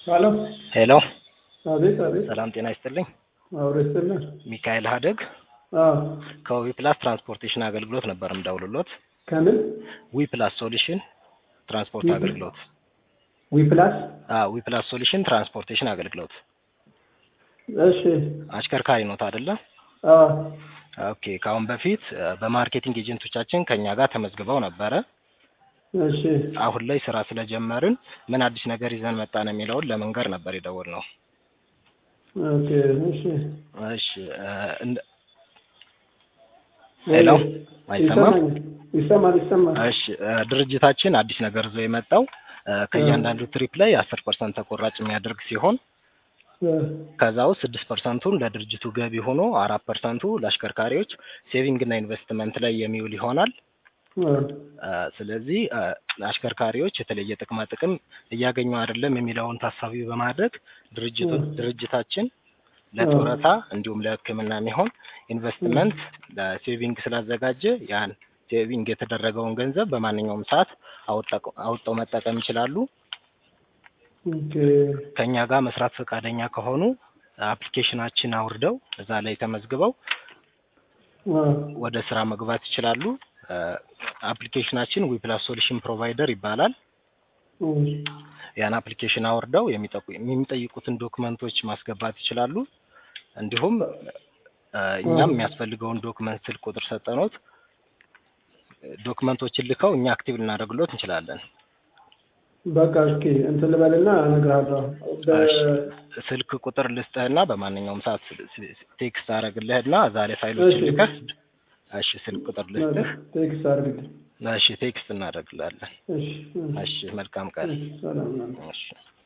ሄሎ ሄሎ አቤት አቤት ሰላም ጤና ይስጥልኝ። አብሮ ይስጥልን። ሚካኤል ሀደግ አዎ ከዊ ፕላስ ትራንስፖርቴሽን አገልግሎት ነበር ምደውልሎት። ከምን ዊ ፕላስ ሶሉሽን ትራንስፖርት ዊ- አገልግሎት። ዊ ፕላስ አዎ ዊ ፕላስ ሶሉሽን ትራንስፖርቴሽን አገልግሎት። እሺ አሽከርካሪ ኖት አይደለ? አዎ ኦኬ። ከአሁን በፊት እ፣ በማርኬቲንግ ኤጀንቶቻችን ከኛ ጋር ተመዝግበው ነበረ። እሺ አሁን ላይ ስራ ስለጀመርን ምን አዲስ ነገር ይዘን መጣን የሚለውን ለመንገር ነበር የደወልነው። ኦኬ እሺ እሺ እ፣ እንደ- ሄሎ አይሰማም? ይሰማኛል። ይሰማል ይሰማል። እሺ እ፣ ድርጅታችን አዲስ ነገር ይዞ የመጣው እ፣ ከእያንዳንዱ ትሪፕ ላይ አስር ፐርሰንት ተቆራጭ የሚያደርግ ሲሆን እ፣ ከዛ ውስጥ ስድስት ፐርሰንቱን ለድርጅቱ ገቢ ሆኖ አራት ፐርሰንቱ ለአሽከርካሪዎች ሴቪንግ እና ኢንቨስትመንት ላይ የሚውል ይሆናል። እ፣ እ፣ ስለዚህ እ፣ አሽከርካሪዎች የተለየ ጥቅማ ጥቅም እያገኙ አይደለም የሚለውን ታሳቢ በማድረግ ድርጅቱ እ። ድርጅታችን ለጡረታ እንዲሁም ለሕክምና የሚሆን ኢንቨስትመንት ለሴቪንግ ስላዘጋጀ ያን ሴቪንግ የተደረገውን ገንዘብ በማንኛውም ሰዓት አውጣ- አውጥተው መጠቀም ይችላሉ። ኦኬ ከኛ ጋር መስራት ፈቃደኛ ከሆኑ አፕሊኬሽናችን አውርደው እዛ ላይ ተመዝግበው አ፣ ወደ ስራ መግባት ይችላሉ። እ፣ አፕሊኬሽናችን ዊፕላስ ሶሉሽን ፕሮቫይደር ይባላል። እሺ ያን አፕሊኬሽን አውርደው የሚጠቁ- የሚጠይቁትን ዶክመንቶች ማስገባት ይችላሉ። እንዲሁም እ፣ እኛም የሚያስፈልገውን ዶክመንት ስልክ ቁጥር ሰጠኖት ዶክመንቶችን ልከው እኛ አክቲቭ ልናደርግሎት እንችላለን። በቃ እስኪ እንትን ልበልና እነግርሃለሁ። በ- እሺ፣ ስልክ ቁጥር ልስጥህና በማንኛውም ሰዓት ቴክስት አደርግልህና እዛ ላይ ፋይሎችን እሺ። ልከህ እሺ፣ ስልክ ቁጥር ልስጥህ። ቴክስት አድርግልኝ። እሺ፣ ቴክስት እናደርግላለን። እሺ እ፣ እሺ፣ መልካም ቀን። እሺ፣ ሰላም ነው። እሺ